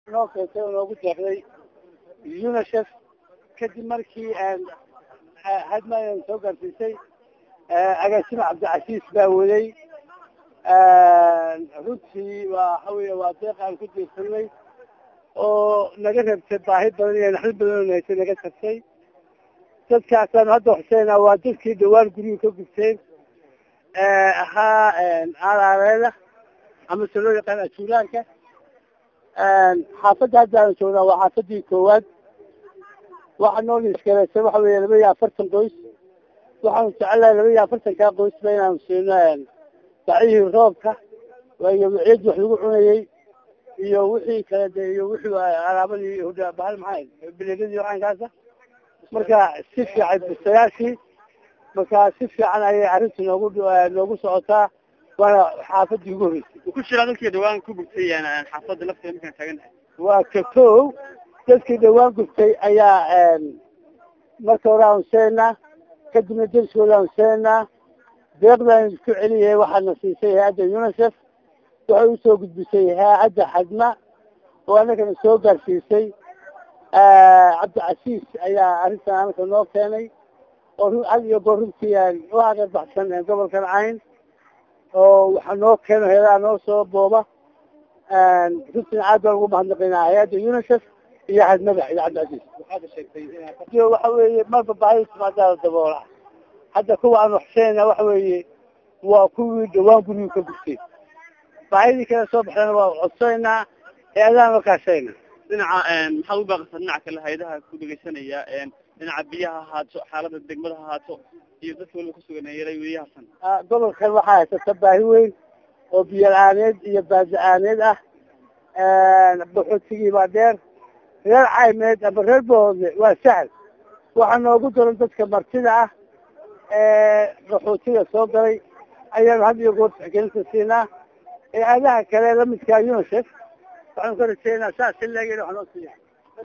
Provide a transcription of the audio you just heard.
noo keentay oo noogu deeqday unicef kadib markii hadmaan soo gaarsiisay agaasima cabdicasiis baa waday runtii waa waxa weya waa deeq aan ku diirsanay oo naga rabtay baahi badan iyo naxdin badan oo nahaysay naga tagtay dadkaasaanu hadda xuseynaa waa dadkii dhawaan guryuhu ka gubteen ahaa aalaaleeda ama se loo yaqaan ajuulaanka xaafadda haddaanu joognaa waa xaafadii koowaad waxa noo liiskaleysay waxa weya laba iyo afartan qoys waxaanu jecelahay laba iyo afartankaa qoysba inaanu siino bacihii roobka iyo wiciyadii wax lagu cunayey iyo wixii kale de iyo wixii alaabadii bahal maxaa bilegadii waxankaasa marka si fiican bisayaashii marka si fiican ayay arrinta noogu noogu socotaa waana xaafadii ugu horreysay ku shiraa dadkii dhawaan ku gubtay xaafadda lafteeda markaan taaganahay waa ka kow dadkii dhawaan gubtay ayaa marka hore aan seenaa kadibna deriskooda aan seenaa deeqdan isku celiyay waxaana siisay hay-adda unicef waxay usoo gudbisay hay-adda xadma oo annagana soo gaarsiisay cabdicasiis ayaa arrintan anaka noo keenay oo had iyo goor runtii u hagar baxsan gobolkan cayn oo waxaa noo keeno heedaha noo soo booba runtina aad baan ugu mahadnaqaynaa hay-adda unicef iyo xadmada iyo cabdicasiis waxaad sheegtay waxa weeye marba baahi timaadaada daboola hadda kuwa aan waxseenna waxa weeye waa kuwii dhawaan guriyuu ka gurtay baahidii kale soo baxdana waa codsaynaa hay-adahan la kaashayna dhinaca maxaad u baaqaysaa dhinaca kale hay-adaha ku dhegeysanaya dhinaca biyaha ahaato xaalada degmada ahaato iyo dadka waliba kusugan yaray weriyahasan gobolkan waxaa haysata baahi weyn oo biyo la-aaneed iyo baadi-aaneed ah baxootigii baa dheer reer caymeed ama reer bahoodle waa sahal waxaa noogu daran dadka martida ah qaxootiga soo galay ayaanu had iyo goor tixgelinta siinaa hay-adaha kale lamidkaa unicef waxaanu ka rajeynaa saas si leeg in wax noo siiya